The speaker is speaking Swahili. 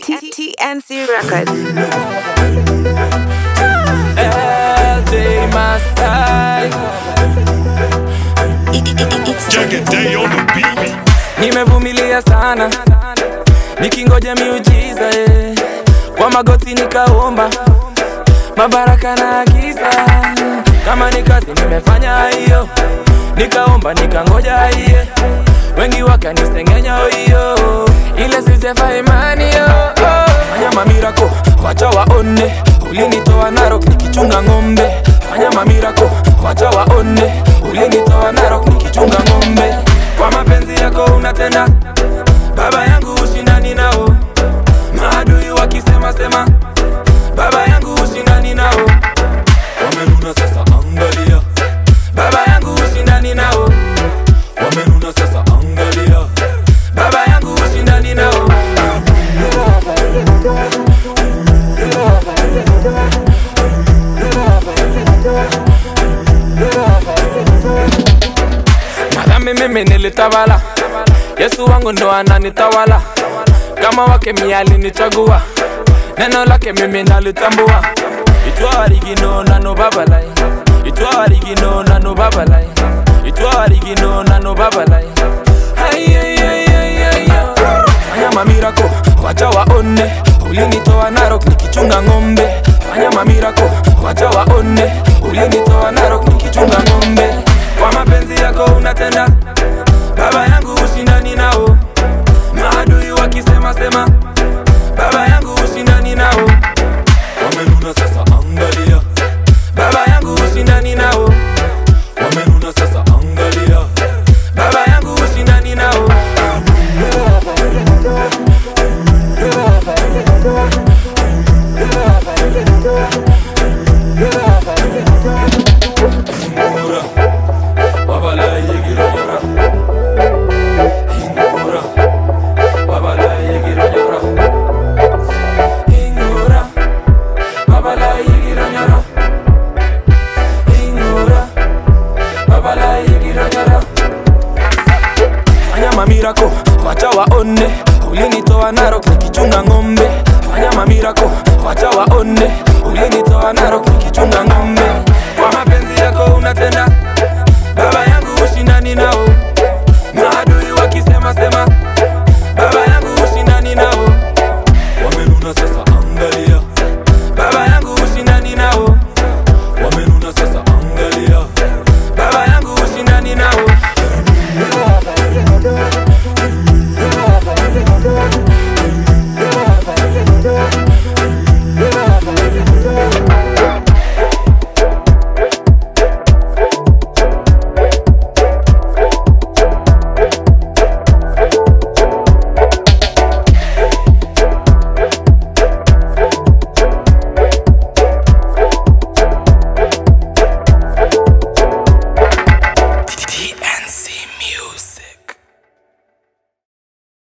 TNC Records. LJ Masai Jagged day on the beat. nimevumilia sana nikingoja miujiza eh. kwa magoti nikaomba mabaraka na agiza kama ni kazi nimefanya hiyo nikaomba nikangoja hiye wengi wakanisengenya hiyo ile sijefa imani yo oh. fanya mamirako wacha waone ulinitoa narok nikichunga ng'ombe fanya mamirako wacha waone ulinitoa narok nikichunga ng'ombe kwa mapenzi yako unatenda baba yangu ushindani nao maadui wakisema sema baba yangu ushindani nao wamenuna sasa angalia baba yangu ushindani nao wamenuna sasa angalia baba yangu ushindani nao madhambi mimi nilitawala yesu wangu ndo ananitawala kama wake mialinichagua neno lake mimi nalitambua itwarigino nano babalai itwarigino nano babalai itwarigino nano babalai fanya mamirako wacha waone ulinitoa narok nikichunga ng'ombe fanya mamirako wacha waone ulinitoa narok nikichunga ng'ombe kwa mapenzi yako unatenda baba yangu ushindani nao maadui wakisema sema baba yangu ushindani nao wamenuna sasa angalia baba yangu ushindani nao wamenuna sasa angalia baba yangu ushindani nao Ingura, babala yegira yora. Ingura, babala yegira yora. Ingura, babala yegira yora. Ingura, babala yegira yora. Fanya mamirako, wacha waone ulinitoa narok nikichunga ng'ombe. Fanya mamirako,